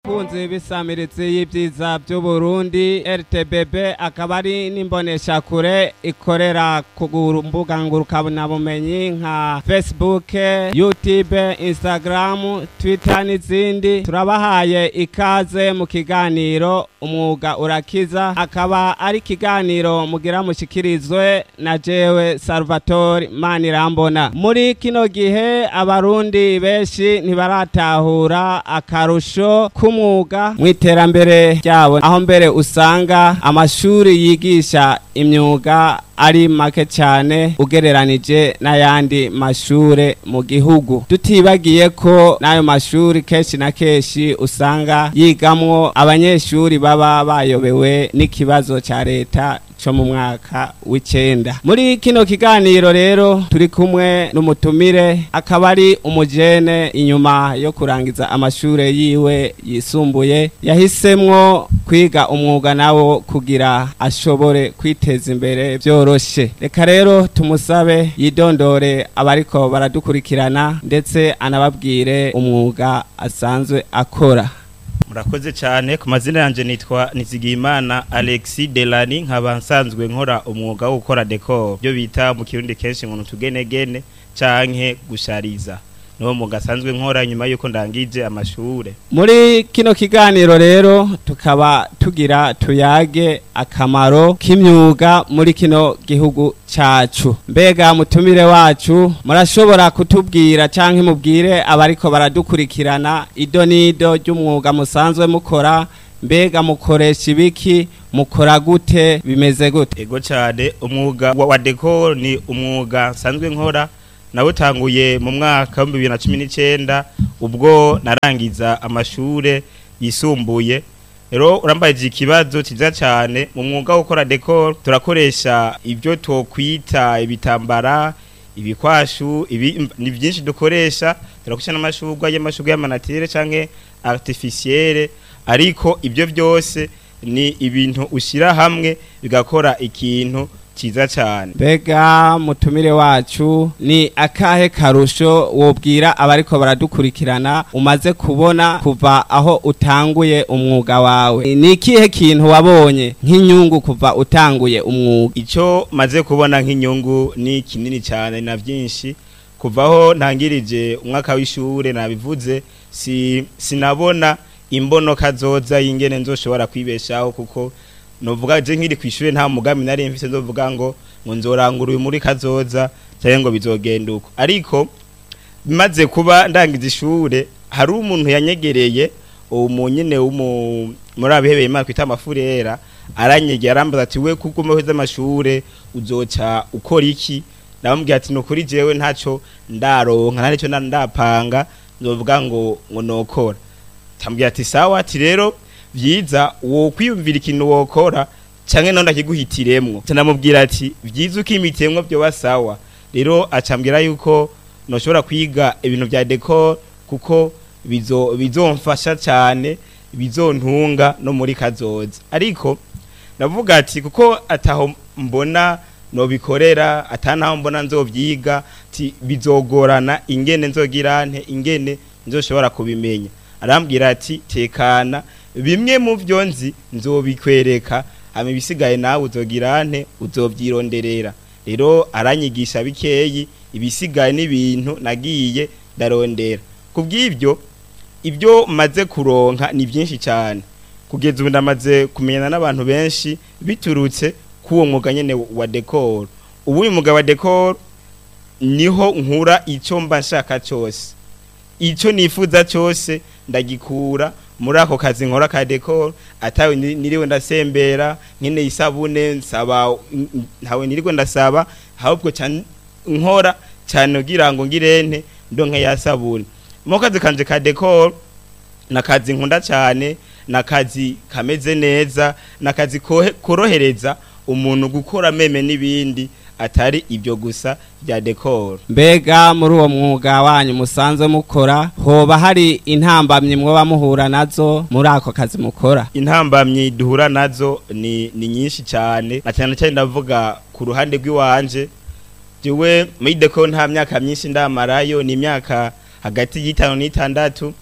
bakunzi b'isamiritsi y'ibyiza by'uburundi rtbb akaba ari n'imboneshakure ikorera ku mbuga ngurukanabumenyi nka facebook youtube instagram twitter n'izindi turabahaye ikaze mu kiganiro umwuga urakiza akaba ari ikiganiro mugira mushikirizwe na jewe salvatore manirambona muri kino gihe abarundi benshi ntibaratahura akarusho k'umwuga mu iterambere ryabo aho mbere usanga amashuri yigisha imyuga ari make cyane ugereranije n'ayandi mashure mu gihugu tutibagiye ko n'ayo mashuri kenshi na kenshi usanga yigamwo abanyeshuri baba bayobewe n'ikibazo cya leta cyo mu mwaka w'icenda muri kino kiganiro rero turi kumwe n'umutumire akaba ari umujene inyuma yo kurangiza amashure yiwe yisumbuye yahisemwo kwiga umwuga nawo kugira ashobore kwiteza imbere byoroshe reka rero tumusabe yidondore abariko baradukurikirana ndetse anababwire umwuga asanzwe akora murakoze cyane ku mazina yanjye nitwa nizigiyimana alexi delani nkaba nsanzwe nkora umwuga wo gukora dekoro byo bita mu kirundi kenshi ngo utugenegene canke gushariza niwo mwuga asanzwe nkora nyuma y'uko ndangije amashure muri kino kiganiro rero tukaba tugira tuyage akamaro k'imyuga muri kino gihugu cacu mbega mutumire wacu murashobora kutubwira canke mubwire abariko baradukurikirana ido n'ido ry'umwuga musanzwe mukora mbega mukoresha ibiki mukora gute bimeze gute ego cyane umwuga wa dekoro ni umwuga nsanzwe nkora nawutanguye mu mwaka w'ibihumbi bibiri na cumi n'icyenda ubwo narangiza amashure yisumbuye rero urambajije ikibazo cyiza cyane mu mwuga wo gukora dekoro turakoresha ibyo twokwita ibitambara ibikwashu ibi ni byinshi dukoresha turakoresha n'amashurwa y'amashurwa y'amanatire cyangwa artificielle ariko ibyo byose ni ibintu ushyira hamwe bigakora ikintu cyiza cyane mbega mutumire wacu ni akahe karusho wobwira abariko baradukurikirana umaze kubona kuva aho utanguye umwuga wawe ni ikihe kintu wabonye nk'inyungu kuva utanguye umwuga icyo maze kubona nk'inyungu ni kinini cyane na byinshi kuvaho ntangirije umwaka w'ishure nabivuze si sinabona imbono kazoza y'ingene nzoshobora kwibeshaho kuko novuga je nkiri kwishure nta mugambi nari mfite ndovuga ngo ngo nzorangura uyu muri kazoza cyangwa ngo bizogenda uko ariko bimaze kuba ndangiza ishure hari umuntu yanyegereye uwo nyene w'umu muri abihebeye imana kwita amafurera aranyegera arambaza ati we kuko umeheza amashure uzoca ukora iki namubwira ati nukuri jewe ntaco ndaronka nta nico ndapanga nzovuga ngo ngo nokora tambwira ati sawa ati rero vyiza wo kwiyumvira ikintu wokora canke none akiguhitiremwo canamubwira ati vyiza ukimitemwo byo basawa rero acambwira yuko noshobora kwiga ibintu vya decor kuko bizo bizomfasha cyane bizontunga no muri kazoza ariko navuga ati kuko ataho mbona nobikorera atanaho mbona nzovyiga ati bizogorana ingene nzogirante ingene nzoshobora kubimenya arambwira ati tekana bimwe mu byo nzi nzobikwereka hama ibisigaye nawe uzogirante uzovyironderera rero aranyigisha bikeyi ibisigaye n'ibintu nagiye ndarondera kubw'ibyo ibyo maze kuronka ni byinshi cyane kugeza ubu ndamaze kumenyana n'abantu benshi biturutse k'uwo mwuga nyene wa decor ubu uyu mwuga wa decor niho nkura icyo mba nshaka cyose icyo nifuza cyose ndagikura muri ako kazi nkora ka decor atawe niriwe ndasembera nkene isabune nsaba ntawe niriwe ndasaba ahubwo cyane nkora cyane kugira ngo ngirente ndonke ya sabune mu kazi kanje ka decor nakazi nkunda cyane nakazi kameze neza nakazi korohereza umuntu gukora meme n'ibindi atari ibyo gusa bya decor mbega muri uwo mwuga wanyu musanzwe mukora hoba hari intambamyi mwoba muhura nazo muri ako kazi mukora intambamyi duhura nazo ni ni nyinshi cyane na cyane cyane ndavuga ku ruhande rw'iwanje jewe muri decor nta myaka myinshi ndamarayo ni imyaka hagati y'itanu n'itandatu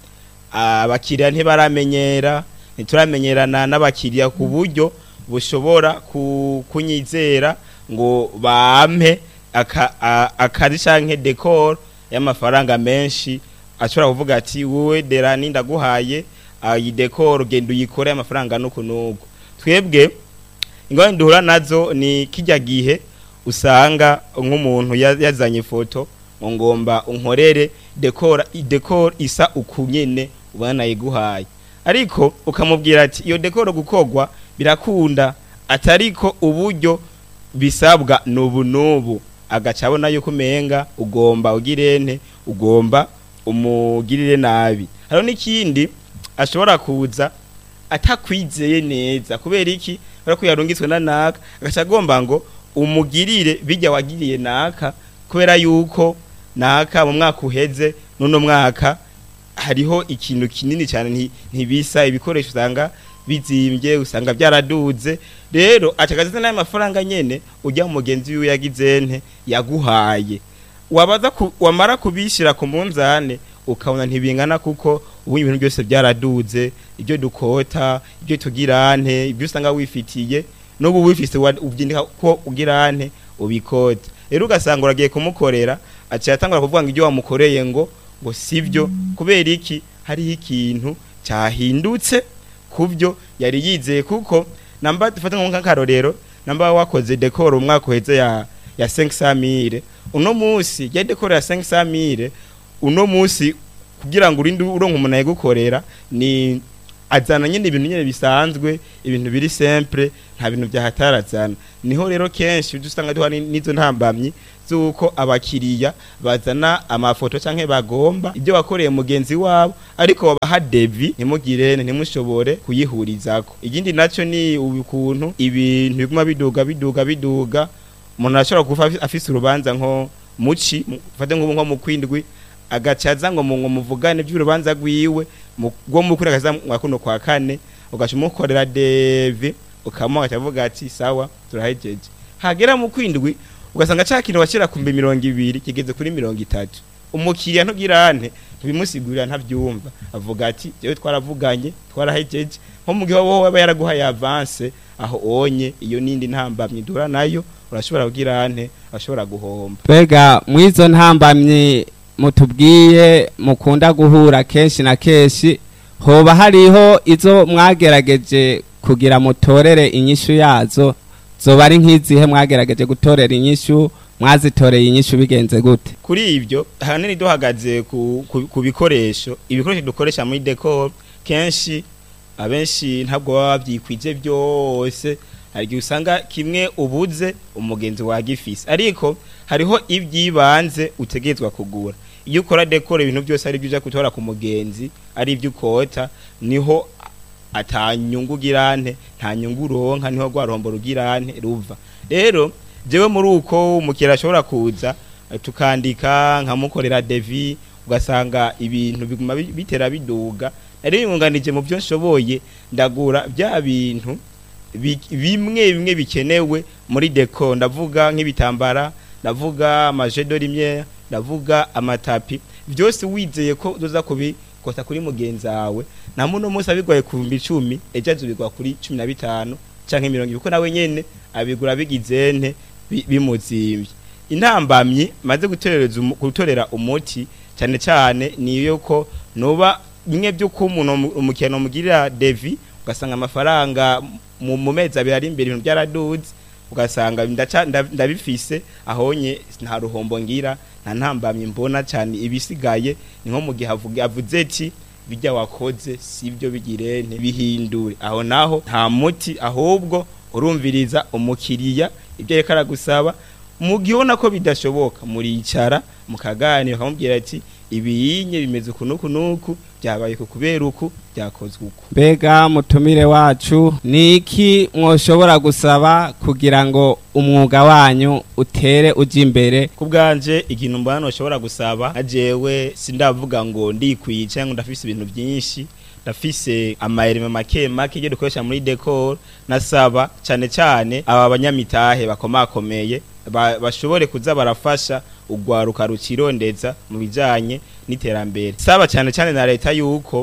abakiriya ntibaramenyera ntituramenyerana n'abakiriya ku buryo bushobora ku- kunyizera ngo bampe aka- a- akazi canke decor y'amafaranga menshi ashobora kuvuga ati wowe derani ndaguhaye iyi decor genda uyikore amafaranga nuku nuku twebwe ingorane duhura nazo ni kijya gihe usanga nk'umuntu ya- yazanye ifoto ngo ngomba unkorere decor decor isa ukunyene ubona nayiguhaye ariko ukamubwira ati iyo decor gukogwa birakunda atariko uburyo bisabwa nubu nubu agaca abona yuko umenga ugomba ugirente ugomba umugirire nabi hariho n'ikindi ashobora kuza atakwizeye neza kubera iki kubera ko yarungitswe na naka agaca agomba ngo umugirire bijya wagiriye naka kubera yuko naka mu mwaka uheze n'uno mwaka hariho ikintu kinini cyane nti- ntibisa ibikoresho usanga bizimbye usanga byaraduze rero acagaziza n'ayo mafaranga nyene ujya mu mugenzi wiwe yagize nte yaguhaye wabaza ku, wamara kubishyira ku munzane ukabona ntibingana kuko ubu ibintu byose byaraduze ibyo dukota ibyo tugirante ibyo usanga wifitiye n'ubu wifise wa- ubyindika ko ugirante ubikota rero ugasanga uragiye kumukorera aciye atangura kuvuga ngo ibyo wamukoreye ngo ngo sibyo kubera iki hariho ikintu cyahindutse kubyo yari yizeye kuko namba dufata nk'akarorero namba wakoze decor umwaka uheze ya ya 500 uno munsi ya decor ya 500 uno munsi kugira ngo urinde uronka umuntu ayigukorera ni azana nyine ibintu nyine bisanzwe ibintu biri simple nta bintu byahatarazana niho rero kenshi ujya usanga duha ni- n'izo ntambamyi z'uko abakiriya bazana amafoto canke bagomba ibyo wakoreye mugenzi wabo ariko babaha devi ntimugire ntimushobore kuyihurizako ikindi naco ni ukuntu ibintu biguma biduga biduga biduga umuntu arashobora kuva afi- afise urubanza nko muci mu- fate nk'ubu nko mu kwindwi agacaza ngo mu ngo muvugane by'urubanza rwiwe mu- rwo mu kuri akaza mwa kuno kwa kane ugaca umukorera devi ukamuha akavuga ati sawa turahejeje hagera mu kwindwi ugasanga ca kintu washyira ku mbi mirongo ibiri kigeze kuri mirongo itatu umukiriya ntugirante ntibimusigurira ntabyumva avuga ati jewe twaravuganye twarahejeje nko mu gihe wowe aba yaraguhaye avance aho onye iyo nindi ntambamye dura nayo urashobora kugirante urashobora guhomba Mbega mwizo ntambamye mutubwiye mukunda guhura kenshi na kenshi hoba hariho izo mwagerageje kugira mutorere inyishu yazo zoba ari nk'izihe mwagerageje gutorera inyishu mwazitoreye inyishu bigenze gute kuri ibyo ahanini duhagaze ku, ku, ku bikoresho ibikoresho dukoresha muri decor kenshi abenshi ntabwo baba babyikwije byose hari igihe usanga kimwe ubuze umugenzi wagifise ariko hariho iby'ibanze utegerezwa kugura iyo ukora decor ibintu byose ari byo uja gutora ku mugenzi ari ibyo ukota niho atanyungu girante nta nyungu uronka niho rwa ruhombo rugirante ruva rero jewe muri uko umukiriya ashobora kuza eh, tukandika nkamukorera devi ugasanga ibintu biguma bi- bitera biduga nari yunganije mu byo nshoboye ndagura bya bintu bi- bimwe bimwe bikenewe muri deco ndavuga nk'ibitambara ndavuga amajedo rimwe ndavuga amatapi byose wizeye ko uza kubikota kuri mugenzi wawe na muno munsi abigoye ku bihumbi icumi ejo azubigwa kuri cumi na bitanu canke mirongo ibiri ko nawe nyene abigura bigize nte bi- bimuzimbye intambamyi maze gutorereza umu- gutorera umuti cyane cyane niyo ko nuba bimwe by'uko umuntu umu- umukino umugirira devi ugasanga amafaranga mu mu mezi abiri ari imbere ibintu byaraduze ugasanga ndaca- nda- ndabifise ahonye nta ruhombo ngira nta ntambamyi mbona cyane ibisigaye ni nko mu gihe avuga- avuze ati bijya wakoze sibyo bigire ntibihindure aho naho nta muti ahubwo urumviriza umukiriya ibyo reka aragusaba mu gihe ubona ko bidashoboka muricara mukaganira ukamubwira ati ibiyinye bimeze uku n'uku n'uku byabaye ku kubera uku byakozwe uku mbega mutumire wacu ni iki mwoshobora gusaba kugira ngo umwuga wanyu utere ujya imbere ku bwanje ikintu mbona ntushobora gusaba ajewe sindavuga ngo ndikwiye cyangwa ndafise ibintu byinshi ndafise amayerime make make ibyo dukoresha muri decor nasaba cyane cyane aba banyamitahe bakomakomeye ba- bashobore kuza barafasha ugwaruka rukirondeza mu bijanye n'iterambere saba cyane cyane na leta yuko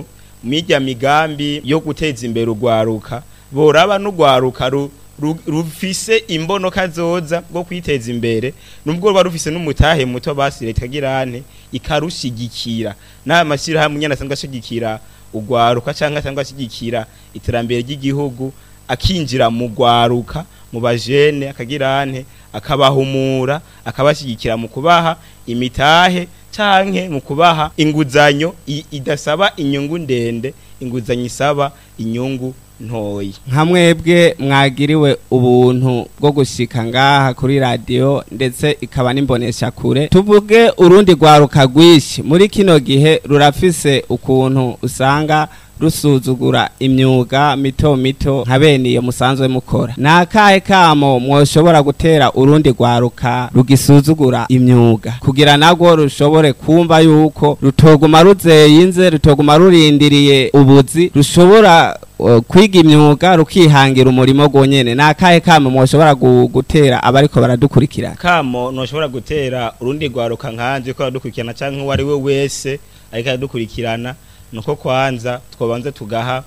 mirya migambi yo guteza imbere urwaruka boraba n'urwaruka ru- ru- rufise imbono kazoza bwo kwiteza imbere nubwo ruba rufise n'umutahe muto basi leta girane ikarushigikira n'aya mashyirahamwe nyene asanzwe ashigikira urwaruka canke asanzwe ashigikira iterambere ry'igihugu akinjira mu rwaruka mu bajene akagirane akabahumura akabashyigikira mu kubaha imitahe canke mu kubaha inguzanyo i- idasaba inyungu ndende inguzanyo isaba inyungu ntoyi nka mwebwe mwagiriwe ubuntu bwo gushika ngaha kuri radiyo ndetse ikaba n'imbonesha kure tuvuge urundi rwaruka rwinshi muri kino gihe rurafise ukuntu usanga rusuzugura imyuga mito mito nka bene iyo musanzwe mukora ni akahe kamo mwoshobora gutera urundi rwaruka rugisuzugura imyuga kugira nagwo rushobore kumva yuko rutoguma ruzeyinze rutoguma rurindiriye ubuzi rushobora uh, kwiga imyuga rukihangira umurimo gwonyene ni akahe kamo mwoshobora gu- gutera abariko baradukurikirana kamo ntushobora gutera urundi rwaruka nkanje ko aradukurikirana canke uwo ari we wese ariko aradukurikirana nuko kwanza twobanza tugaha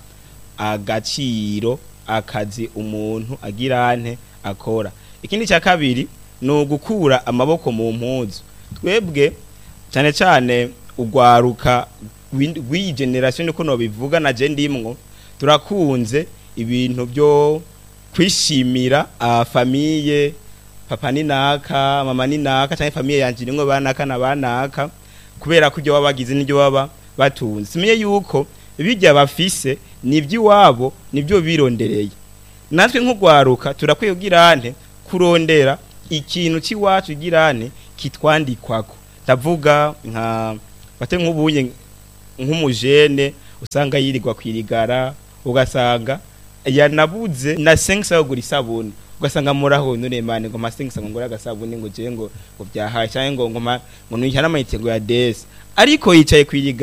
agaciro akazi umuntu agirante akora ikindi cya kabiri ni ugukura amaboko mu mpuzu twebwe cyane cyane urwaruka rw'indi- rw'iyi generasiyo niko nobivuga na je ndimwo turakunze ibintu byo kwishimira ah, famiye papa ni naka mama ni naka cyangwa famiye yanje nimwe banaka na banaka kubera ko ibyo baba bagize n'ibyo baba batunze simenye yuko bijya bafise n'iby'iwabo nibyo birondereye natwe nk'urwaruka turakwiye girante kurondera ikintu cy'iwacu girante kitwandikwako ndavuga nka bate nk'ubuye nk'umujene usanga yirirwa kwirigara ugasanga yanabuze na sengisa yo gura isabuni ugasanga muraho none mane ngo masengisa ngo ngura agasabuni ngo je ngo ngo byahaye cyangwa ngo ngo ma- ngo nuyihana amayite ngo ya desi ariko yicaye kwirigara